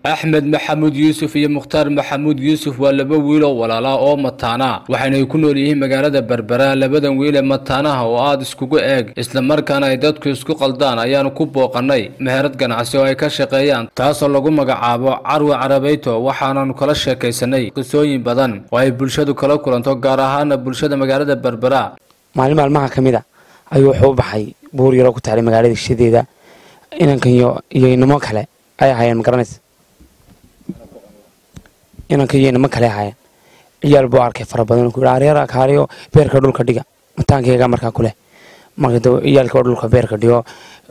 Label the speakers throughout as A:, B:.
A: axmed maxamuud yuusuf iyo mukhtaar maxamuud yuusuf waa laba wiil oo walaalaa oo mataana waxayna ay ku nool yihiin magaalada berbera labadan wiil ee mataanaha oo aada iskugu eeg islamarkaana ay dadku isku qaldaan ayaanu ku booqannay meherad ganacsi oo ay ka shaqeeyaan taasoo lagu magacaabo carwi carabeyto waxaananu kala sheekaysanay qisooyin badan oo ay bulshadu kala kulanto gaar ahaana bulshada magaalada berbera
B: maalin maalmaha ka mid a ayuu wuxuu u baxay buur yaroo ku taalay magaalada hishadeeda inankan iyo iyo inamo kale ay ahaayeen magaranaysa inankan iyo inamo kale ahaayeen ciyaal buu arkay fara badan ku aryara kaaliyo beerka dhulka dhiga mataankayga markaa kuleh marka ciyaalka oo dhulka beerka dhigo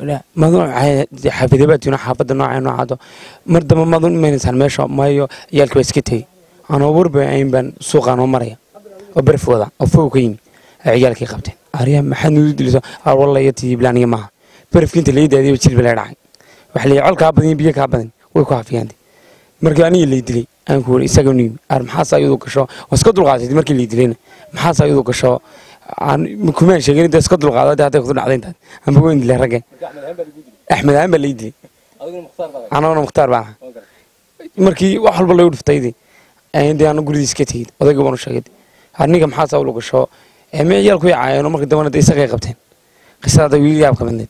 B: xaafidabaatina xaafada nooca noocaado mar damba madun imanaysaan meesha maayo ciyaalka baa iska tegey anoo warba ayn baan suuqaan oo maraya oo berf wada oo fow ka yimi ay ciyaalkii qabteen arya maxaad nuudu diliso walla iyo tiiblaaniga maaha berfki inta lay daadiyo jilba lay dhacay waxa leeyahay col kaa badan iyo biyo kaa badan way ku hafiyaan markii aniga lay dilay aan ku wari isaga nuyimi ar maxaas ayadu gasho waa iska dulqaadatay markii lay dilayna maxaas ayadu gasho aan kumaan sheegin inta iska dulqaadatay hadday kudu dhacday intaad amba weyn dilay ragge axmed ahaan baa lay dilay anaguna mukhtaar baan ahaa markii wax walba lagu dhiftaydi dee aanu guridiis ka tegid odayga baanu sheegay aniga maxaas awlu gasho me ciyaal ku yacaayeen markii dambana de isagay qabteen qisada wiil yaab ka midneed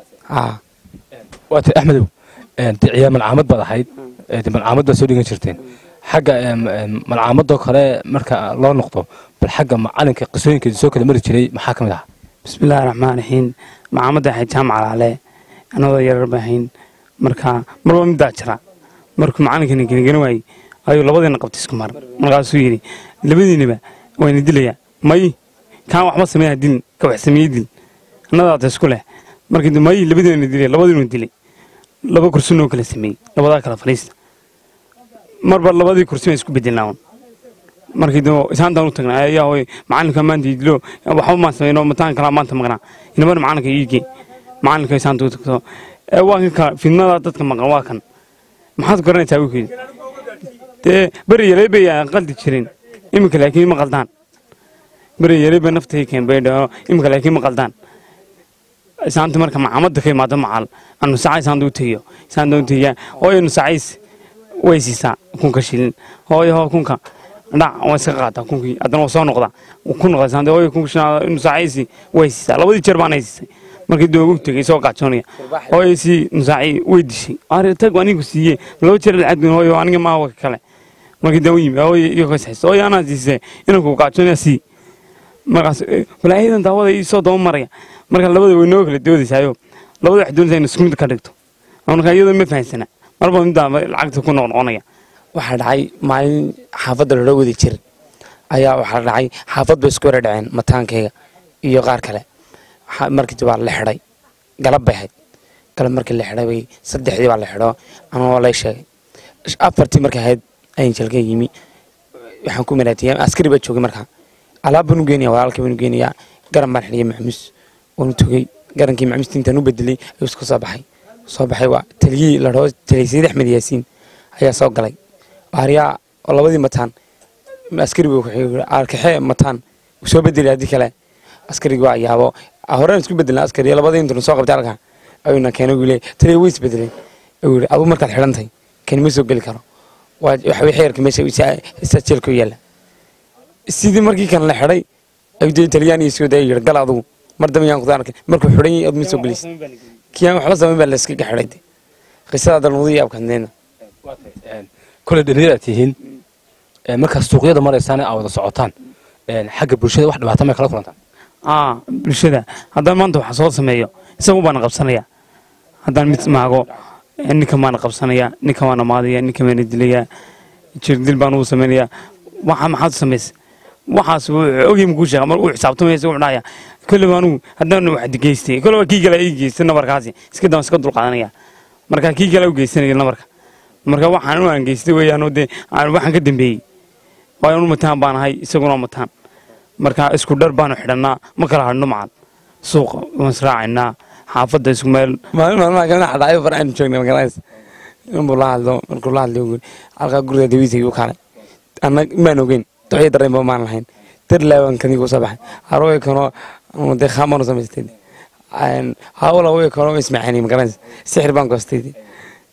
C: waata axmedow de ciyaar malcaamad baad ahayd de malcaamad baad soo dhigan jirteen xagga malcaamadoo kale marka loo noqdo bal xagga macalinka qisooyinkeeda soo kala mari jiray maxaa ka mid ahaa
B: bismillahi raxmaan raxiim macaamada ahayd jaamac alaale anadoo yarar ba ahayn marka marba middaa jira markuu macalinkani genigeni waayey ayuu labadiina qabtay isku mar markaasuu yidhi labadiinaba wayna dilayaa may kaan waxba sameeya dilin ka wax sameeye dil annadaata isku leh markii may labadiina dilay labadiinu dilay laba kursinoo kala sameeyey labadaa kala fadhiista marba labadii kursi baan isku bedelnaawan markii dambe isaantaan u tagnaa ayaa hoy macalinka maanta idilo waxba maan sameyno mataan kalaa maanta maqnaa inabana macalinka iige macalinka isaanta u tagto waa kan kala fidnada dadka maqan waa kan maxaad garanaysaa wiilkeedi dee beri yaray bay qaldi jireen iminka laakiin ma qaldaan beri yaray bay naftay keen bay dhaho iminka laakiin ma qaldaan isaanta marka macaamada ka imaado macal anu sacay isaanta u tegiyo isaanta u tegiyaa hooyo nusacays way siisaa kunka shilin hooyo hoo kunka dhac waa iska qaataa kunkii haddana waa soo noqdaa ku noqda isaanta hooyo kunka shilin nusacaysi way siisaa labadii jeer baan ay siisay markii doogu tegay soo gaajoonaya hooyo sii nusaaci way dishay ari tag anigu siiye laba jeer lacag hooyo aniga maa waka kale markii dan u yimi hooyo iyo kasayso hooyo anaa siisay inanku gaajoonaya sii markaas walaayadan daawada ii soo daba maraya marka labada way noo kala doodaysaayo labada wax doonaysaa in isku mid ka dhigto marka iyadoo ma fahansana marba middaa lacagta ku noqnoqonaya waxaa dhacay maalin xaafadda loola wadi jiray ayaa waxaa dhacay xaafad bay isku wara dhaceen mataankayga iyo qaar kale markii waa la xidhay galab bay ahayd galab markii la xidhay bay saddexdii baa la xidho anoo lay sheegay afartii markay ahayd ayin jalka yimi waxaan ku maraatiyay askari baa joogay markaa alaab baan u geenaya walaalkii baan u geenayaa garan baan xidhiyay maxmuus waan u togey garankii maxmuusta intaan u bedelay ayuu iska soo baxay soo baxay waa taliyii la dhaho taliyay sayid axmed yaasiin ayaa soo galay baariyaa oo labadii mataan askari buu arkaxee mataan soo bedelay haddii kale askarigi waa yaabo horeen isku bedelna askari labadii intuna soo qabtay halkaa ayuuna keenay wuu leeyahay taliya way isbedelay ayuu yidhi aduu markaad xidhantahay kani ma soo geli karo waa waxa wixii yarka meesha isa jeelka u yaalla sidii markii kan la xidhay ayuu dee talyaaniga soo daayay yidhi gal adugu mar dambe yaan kudaa arkay markuu xidhan yahay ad ma soo gelaysa kiyaan waxba samayn baa la iskaga xidhay de qisada dalmudu yaabkadneena
C: kole dhalinyaraad tihiin markaad suuqyada maraysaan aa wada socotaan xagga bulshada wax dhibaata may kala kulantaan
B: aa bulshada haddaan maanta waxa soo sameeyo isagu baana qabsanaya haddaan mid maago ninkan baana qabsanaya ninkan baana maadaya ninkan baana dilaya jirdil baan ugu samaynaya waxa maxaad u samaysa waxaas ogey makuu sheega mar uu xisaabtamaya isagu dhahaya kolley anugu haddaan wax geystay kolley waa kii kale ii geystay nabarkaasi iska daan iska dulqaadanaya marka kii kale u geysanaya nabarka marka waxaan u aan geystay weeyaan dee waxaan ka dambeeyey waayo anu mataan baan ahay isaguna mataan marka isku dhar baanu xidhannaa ma kala hadhno macad suuqa waan israacaynaa xaafadda isku meel
D: maalin maalmaha kalena xadhaayo far aanu joognay magaranaysa inbuu la hadlo markuu la hadlay uu halkaa guriga dawiisay u kaalay anna maan ogeyn doxyo dareenba maan lahayn dar laaban kadii kusoo baxay harooy kanoo dee khaamanu samaystay hawla way kanoo ismacaanay magaranaysa sixir baan goostay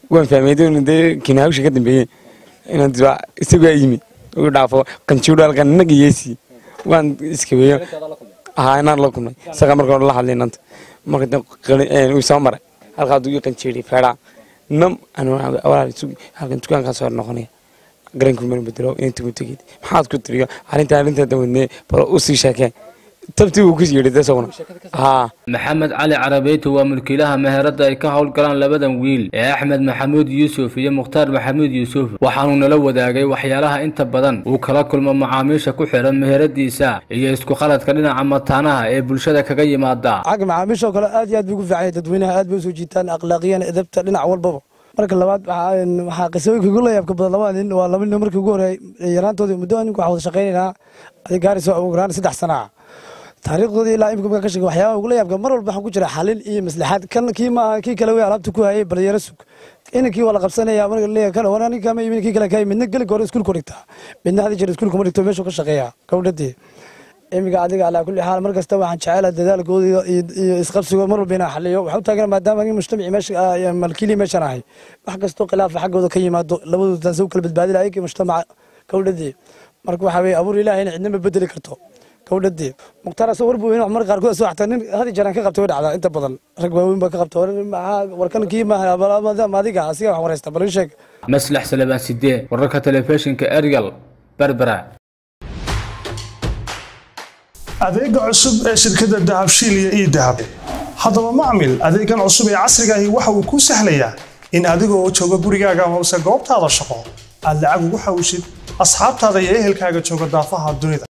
D: waan fahmay dee dee kinaawsha ka dambeeyey inaan dibaa isagaa yimi uu dhaafo qanjiidho halkan inaga yeesi waan iskabeeyo haa inaan la kulmay isagaa marka hore la hadlay inanta marka dee qali- een, uu soo maray halkaa aduu ii qanjiidhay feedhaa nam anu walaal isugu halkan dukaankaa soo noqonaya garanku mana bedelo inta ku tegid maxaad ku tiriyo arrinta arrinta dawadnee bal u sii sheekee tabtii uu ku yidhi dee isaguna haa
A: maxamed cali carabeyti waa mulkiilaha meherada ay ka howlgalaan labadan wiil ee axmed maxamuud yuusuf iyo mukhtaar maxamuud yuusuf waxaanuu nala wadaagay waxyaalaha inta badan uu kala kulmo macaamiisha ku xiran meheradiisa iyo isku khaladka dhinaca mataanaha ee bulshada kaga yimaada
E: xagga macaamiisha oo kale aad iyo aad bay ugu fiican yahay dadweynaha aad bay usoo jiitaan akhlaaqiyan edabta dhinac walbaba marka labaad waxaa waxaa qisooyinka ugu layaabka badan labada nin waa laba nin markii ugu horey yaraantoodii muddo ninku waxaa wada shaqaynaynaa adi gaarayso ugu yaraan saddex sana ah taariikhdoodii ilaa imika markaa ka sheegay waxyaabaha ugu layaabka mar walba waxaan ku jira xalin iyo maslaxaad kan kii maaha kii kale wey alaabta ku hayay bal yara sug inankii waa la qabsanaya marka leeyahay kan war ninka ma imin kii kale ka midna geli hore iskuulku dhigtaa midna hadi jira iskuulku ma dhigto meeshuu ka shaqeeyaa gabdhadii imiga adiga calaa kulli xaal mar kasta waxaan jecela dadaalkooda iyo- iyo iyo isqabsigooda mar walba inaan xaliyo waxaan u taagana maadaama aniga mujtamaci meesha ah, malkiili meeshan ahay wax kastoo khilaafa xaggooda ka yimaado labadooda taasi u kala badbaadi lahay kii mujtamaca gabdhadii marka waxaa weye abuur ilaahayna cidna ma bedeli karto gabdhadii mukhtaar asoo warbu in mar qaarkood soo xataa nin hadi jaraan ka qabtay way dhacdaa inta badan rag waaweyn baa ka qabta war maxaa warkan kii maaha maadaama adiga asiga wax wareysta bal ii sheeg
A: maslax salebaan sidee wararka telefishinka erigal berbera
F: adeega cusub ee shirkadda dahabshiil iyo ii dahab haddaba macmil adeegan cusub ee casriga ahi waxa uu kuu sahlayaa in adiga oo jooga gurigaaga amase goobtaada shaqo aad lacag ugu xawshid asxaabtaada iyo ehelkaaga jooga daafaha dunida